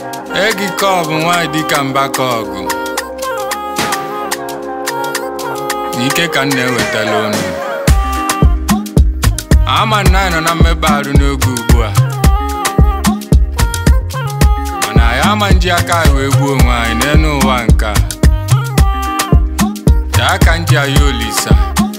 egi kọbụ nwanyị dịka mbaka ọgụ n'ike ka m na-ewetala unu ama na anyị nọ na mmebe arụ n'oge ugbu a mana anyị ama nji aka anyị wee gbuo onwe anyị n'elu ụwa nke a taa ka nji anyị olisa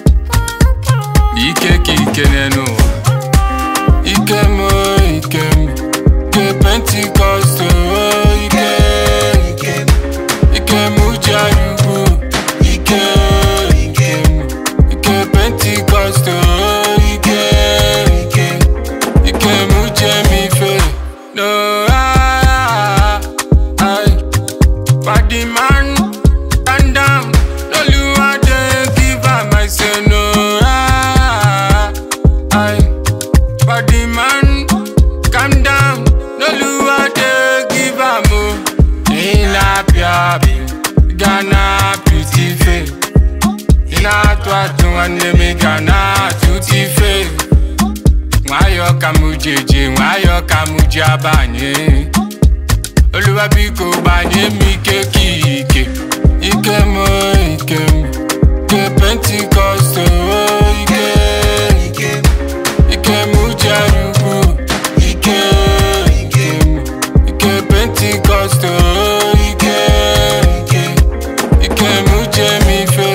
ike ka ike n'elu ụwa ike m o, ike m ike pentikọst o, ike ike ike m uche anyị ugwu ike ike m ike pentikọst o, ike ike ike m uche m ife no ah, ah, body man calm down Oluwa dey give am I say no ah, ah, body man calm down Oluwa dey give am o ịna-apịa Ghana beauty face ị na-atụ atụ nwanne m ị ga na-atụta ife nwayọọ ka m ji eje nwayọọ ka m ji abanye Oluwa biko gbanye m ike ka ike ike m o, ike m ike pentikọst o ike ike ike m uche anyị ukwu ike ike m ike pentikọst o ike ike ike m uche m ife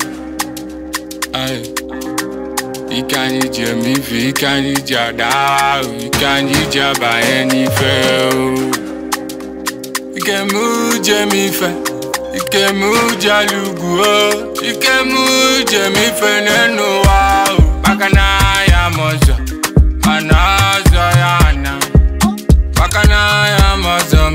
Aye. ike anyị ji eme ife ike anyị ji ada ahụ ike anyị ji abanye n'ife o ike m uche m ife ike m uche ala ugwu o ike m uche m ife n'elu ụwa o maka na ya m ọzọ mana ọzọ ya na maka na ya m ọzọ